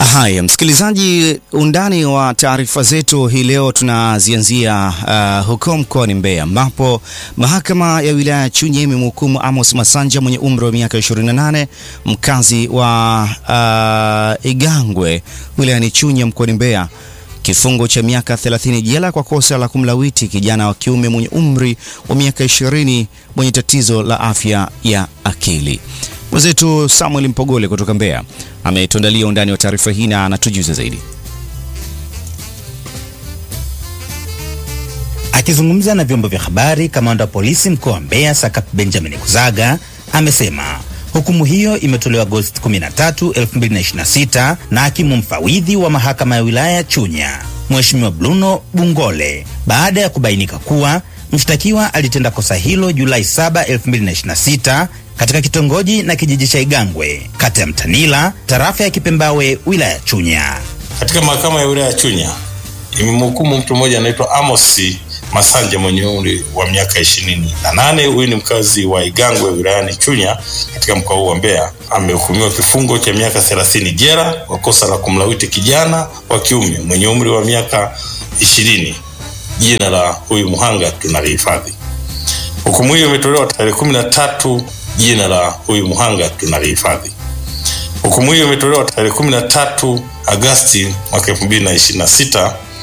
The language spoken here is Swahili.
Haya, msikilizaji, undani wa taarifa zetu hii leo tunazianzia uh, huko mkoani Mbeya ambapo mahakama ya wilaya ya Chunya imemhukumu Amos Masanja mwenye umri wa miaka 28 mkazi wa uh, Igangwe wilayani Chunya mkoani Mbeya kifungo cha miaka 30 jela kwa kosa la kumlawiti kijana wa kiume mwenye umri wa miaka 20 mwenye tatizo la afya ya akili. Mwenzetu Samuel Mpogole kutoka Mbeya ametuandalia undani wa taarifa hii na anatujuza zaidi. Akizungumza na vyombo vya habari, kamanda wa polisi mkoa wa Mbeya Sakap Benjamin Kuzaga amesema hukumu hiyo imetolewa Agosti 13, 2026 na hakimu mfawidhi wa mahakama ya wilaya ya Chunya Mheshimiwa Bruno Bungole baada ya kubainika kuwa mshtakiwa alitenda kosa hilo Julai 7, 2026 katika kitongoji na kijiji cha Igangwe kata ya Mtanila tarafa ya Kipembawe wilaya ya Chunya. Katika mahakama ya wilaya ya Chunya imemhukumu mtu mmoja anaitwa Amos Masanja mwenye umri wa miaka ishirini na nane. Huyu ni mkazi wa Igangwe wilayani Chunya katika mkoa huu wa Mbeya. Amehukumiwa kifungo cha miaka thelathini jela kwa kosa la kumlawiti kijana wa kiume mwenye umri wa miaka ishirini. Jina la huyu mhanga tunalihifadhi. Hukumu hiyo imetolewa tarehe kumi na tatu. Jina la huyu mhanga tunalihifadhi. Hukumu hiyo imetolewa tarehe kumi na tatu Agasti mwaka elfu mbili na ishirini na sita